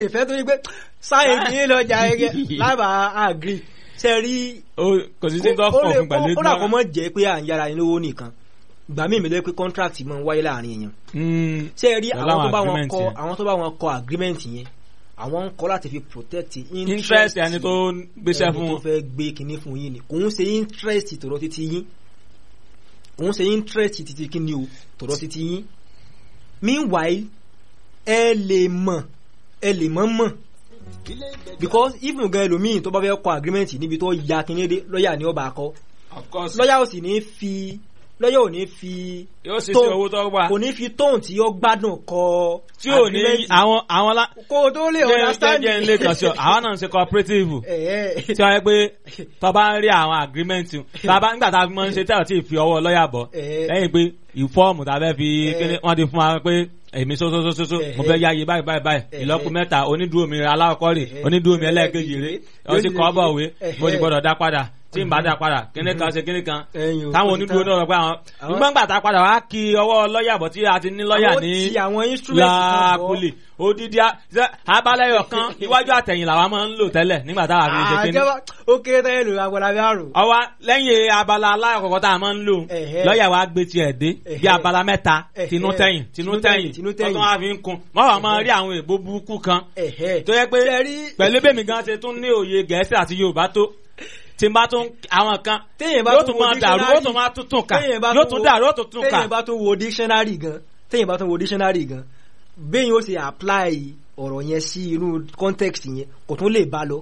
ìfẹ́ tó yí pé sáyẹn kì í lọ́jà ẹgẹ́ lábàá àgírí ṣe rí Ó- kò sí sí tó ó kọ̀ lè fún pẹ̀lú ó dàpọ̀ mọ́ jẹ́ pé à ń yára ẹni lówó nìkan ìgbà míì mẹ́lẹ́ pé contract máa ń wáyé láàrin èèyàn Mm, ṣe rí pẹ̀lú àwọn tó bá wọn agreement kọ yẹn. àwọn tó bá wọn kọ agreement yẹn àwọn ń kọ láti fi protect interest ẹni tó gbéṣẹ́ ẹni fún tó fẹ́ gbé kinní fún yín ni kò ń ṣe interest tọ̀rọ̀ títí yín kò ń ṣe interest títí kinní o tọ̀rọ̀ títí yín meanwhile ẹ lè mọ̀ ẹ lè mọ̀ mọ̀ because even gan ẹlòmíì tó bá fẹ́ kọ agreement níbi tó ya kinní dé lọ́ọ̀yà ni ó bá kọ of course lọ́ọ̀yà ò sì ní fi lọ́ọ̀yà ò ní fi yóò sì sí tone- owó tó wà kò ní fi tóun tí ó gbádùn kọ tí ò ní agreement. àwọn àwọn lá kó o tó lè jẹ́ understand jẹ́ ilé kan sí ọ àwọn náà ń ṣe cooperative ẹ̀ tí wọ́n yẹ pé tó bá ń rí àwọn agreement tàbá nígbà tá a fi máa ń ṣe tẹ́lọ̀ tí ì fi ọwọ́ lọ́ọ̀yà bọ̀ Eh. lẹ́yìn pé ìfọ́ọ̀mù tá a fẹ́ fi Eh. kíní wọ́n ti fún wa pé èmi sósósósósó Eh. mo fẹ́ yáyé báyìí báyìí báyìí Eh. ìlọ́kù mẹ́ta onídùú mi aláwọ̀kọ́ rè Eh. onídùú mi ẹlẹ́ẹ̀kejì rè ó ti kọ́ bọ̀ wé Eh. mo ti gbọ́dọ̀ dá padà tí n bá dá padà kíní kan ṣe kíní kan Ẹ̀yin ò táwọn kò sí onídùú tán. náà rọ pé àwọn Àwọn- nígbà gbà tá a padà wá kí ọwọ́ lọ́ọ̀yà bọ̀ tí a ti ní lọ́ọ̀yà Àwọn ní tí àwọn instrument kan bọ̀. láàkúlì odidi a- ṣe- abalẹyọ kan iwájú àtẹ̀yìn làwa máa ń lò tẹ́lẹ̀ nígbà táwa fi ṣe kíní àjẹwà ó kéré tẹ́lẹ̀ lò agbára bí àrùn. ọwọ́ lẹ́yìn abala alákọ̀ọ́kọ́ tá a máa ń lò Ẹ̀hẹ́. lọ́ọ̀yà wa gbé tiẹ̀ dé bí Ẹ̀hẹ́. abala mẹ́ta Ẹ̀hẹ́. tinú tẹ̀yìn tinú tẹ̀yìn tinú tẹ̀yìn. ọdún wa fi ń kun mọ́ wàá máa rí àwọn èèbó burúkú kan ẹ̀hẹ́ tó yẹ pé Ṣé rí- pẹ̀lú bẹ́mi gan ṣe tún ní òye gẹ̀ẹ́sì àti yorùbá tó tí n bá tún àwọn kan téèyàn bá yóò tún tún wo máa dàrú dictionary- yóò tún máa tún tún kà téèyàn bá yóò tún tún wo- dàrú yóò tún tún kà téèyàn bá tún wo dictionary gan téèyàn bá tún wo dictionary gan béèyàn ó ṣe apply ọ̀rọ̀ yẹn sí inú context yẹn kò tún lè bá lọ.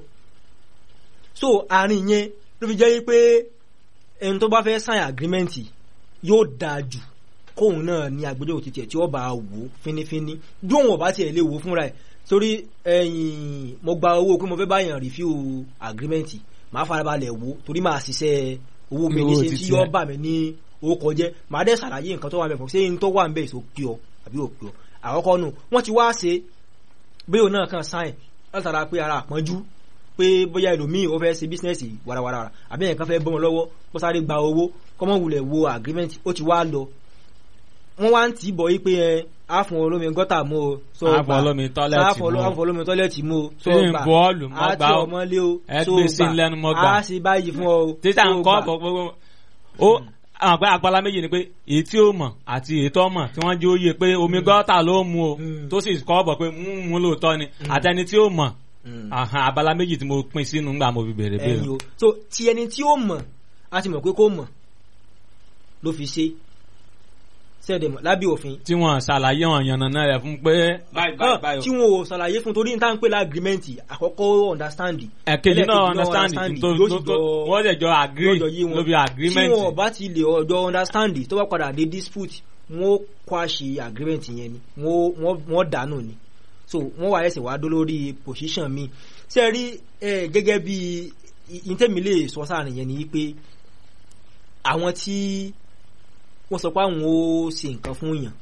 so àárín yẹn ló fi jẹ́ pé ẹni tó bá fẹ́ sign agreement yóò dáa jù kóun náà ní agbẹjọ́rò títí ẹ̀ tí ó bá wò ó fínífíní bí òun ọ̀bá tiẹ̀ lè wò ó fúnra ẹ̀ torí ẹ̀yìn mo gba owó pé mo fẹ́ báyàn review agreement màá farabalẹ̀ wò ó torí màá ṣiṣẹ́ owó mi ní Owó ṣe títí tí yóò ẹ̀. bà mí ní orúkọ jẹ́ màá dẹ̀ ṣàlàyé nǹkan tó wà mẹ́fọ̀ ṣé n tó wà ń bẹ̀ èso pí ọ àbí ò pí ọ àkọ́kọ́ nù wọ́n ti wá ṣe bí òun náà kàn sáìn látara pé ara àpọ́njú pé bóyá ẹlòmíì ó fẹ́ ṣe bísínẹ́sì warawara àbí ẹ̀kan fẹ́ bọ́ wọn lọ́wọ́ kó sáré gba owó kọ́mọ wulẹ̀ wo agreement ó ti wá lọ wọ́n wá ń tì í bọ̀ yí pé ẹ á fún olómi gọ́tà mú o sọ Á fún olómi tọ́lẹ́ẹ̀tì á fún mú o. á fún olómi tọ́lẹ́ẹ̀tì mú o sọ Ṣé ń gbà bọ́ọ̀lù mọ́ á gbà tí ó? ọmọ lé o Ẹ so gbé sí gbà. lẹ́nu mọ́ gbà. á sì báyìí fún ọ o títà so nǹkan gbà. ọ̀pọ̀ gbogbo ó àwọn àgbẹ̀ àgbàlá méjì ni pé èyí tí ó mọ̀ àti èyí tó mọ̀ tí wọ́n jẹ́ òye pé omi gọ́tà ló mu o Mm. tó sì kọ́ bọ̀ pé mú mú lóòótọ́ ni àtẹni tí ó mọ̀ Mm. àhàn abala méjì tí mo pín sínú ńgbà mo fi bèrè ẹyin bèrè. o so ti ẹni tí ó mọ̀ a ti mọ̀ pé kó mọ̀ ló fi ṣe sẹ́ẹ̀dẹ̀ lábẹ́ òfin tí wọ́n ṣàlàyé wọn yànnàná rẹ̀ fún pé báyìí báyìí Ah, báyìí tí o. wọn ò ṣàlàyé fún torí níta ń pè lágrímẹ́ǹtì àkọ́kọ́ understand ẹ̀kejì náà ẹlẹ́ẹ̀kejì understand tó yóò tó sì tó jọ- wọ́n lè jọ agree yóò jọ yé wọn. lórí agreement. tí wọn bá ti lè ọjọ́ understand tó bá padà dé dispute wọn ó kwáṣe agreement yẹn ni wọn ó- wọn- wọn dànù ni so wọn wà ẹsẹ̀ wá dó lórí position mi ṣe rí ẹ gẹ́gẹ́ bí ìtẹ́mi lè sọ sáàrin yẹn ni pé àwọn tí wọ́n sọ pé àwọn ó ṣe nǹkan fún yàn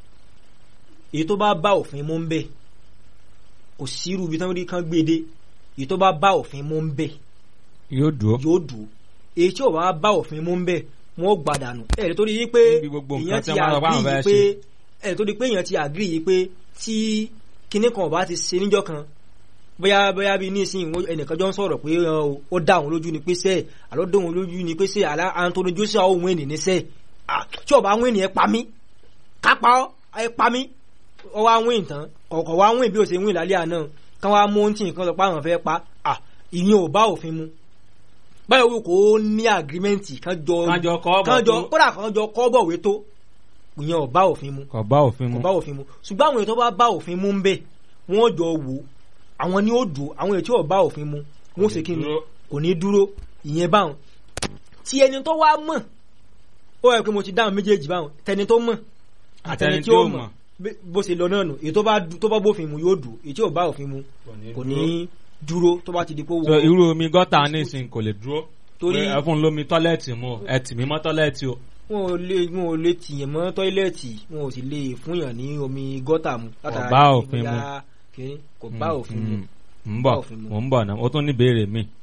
èyí tó bá bá òfin mú ń bẹ̀ kò sírú ibi tí wọ́n rí kan gbé dé èyí tó bá bá òfin mú ń bẹ̀ yóò dúró. yóò dùn èyí tí ò bá bá òfin mú ń bẹ̀ wọ́n ó gbàdànù ẹ̀ tó di yí pé Níbi gbogbo nǹkan èèyàn tí ti wọ́n bá lọ bá àwọn àgírí fẹ́ yìí pé ẹ̀ tó di pé èèyàn ti àgírí yìí pé tí kinní kan ò bá ti ṣe níjọ́ kan bóyá bóyá bí nísìnyí wọ́n- ẹnìkan jọ ń sọ̀rọ̀ pé ọ, ó dá òun lójú ni pé sẹ́ẹ̀ àlọ́ dá òun lójú ni pé sẹ́ẹ̀ àlá Anthony Joshua òun ènì ní sẹ́ẹ̀ Ah, tí ọba àwọn ènìyàn pa mí kápá ọ ẹ pa mí ọ wá wín tán ọkọ̀ wá wín bí ó ṣe wín lálẹ́ àná kán wá mú ohun tí nǹkan sọ pé àwọn fẹ́ pa à ìyẹn ò bá òfin mu báyọ̀ wí kò ní àgírímẹ́ǹtì kán jọ Kán jọ kọ́ bọ̀ kán jọ tó. kódà kán jọ kọ́ bọ̀wé tó ìyẹn ò bá òfin mu kò bá òfin kò mu. bá òfin mu ṣùgbọ́n àwọn èyí tó bá bá òfin mu ń bẹ̀ wọ́n jọ wò ó àwọn ni ó dùn àwọn èyí tí ò bá òfin mu wọ́n ṣe kí ni dúró. kò ní dúró ìyẹn báwọn tí ẹni tó wá mọ̀ ó yẹ pé mo ti dáhùn méjèèjì báwọn tẹni tó mọ̀ àtẹni tí ó mọ̀ bí- bó ṣe lọ náà nù èyí tó bá du- tó bá bófin mu yóò dùn èyí tí ò bá òfin mu kò ní dúró tó bá ti di pé so wọ́n irú omi gọ́tà nísìnyí kò lè dúró. Torí- Pé ẹ fún un lómi tọ́lẹ́ẹ̀tì mu o, ẹ tì mí mọ́ tọ́lẹ́ẹ̀tì o. wọn ò lè wọn ò lè tìyàn mọ́ tọ́ílẹ̀tì wọn ò sì lè fúnyàn ní omi gọ́tà mu bá òfin mu. bóyá kìíní, kò bá òfin mu Mm, mm. ń Bá bọ̀ òfin mu. mò ń bọ̀ náà ó tún ní ìbéèrè mi.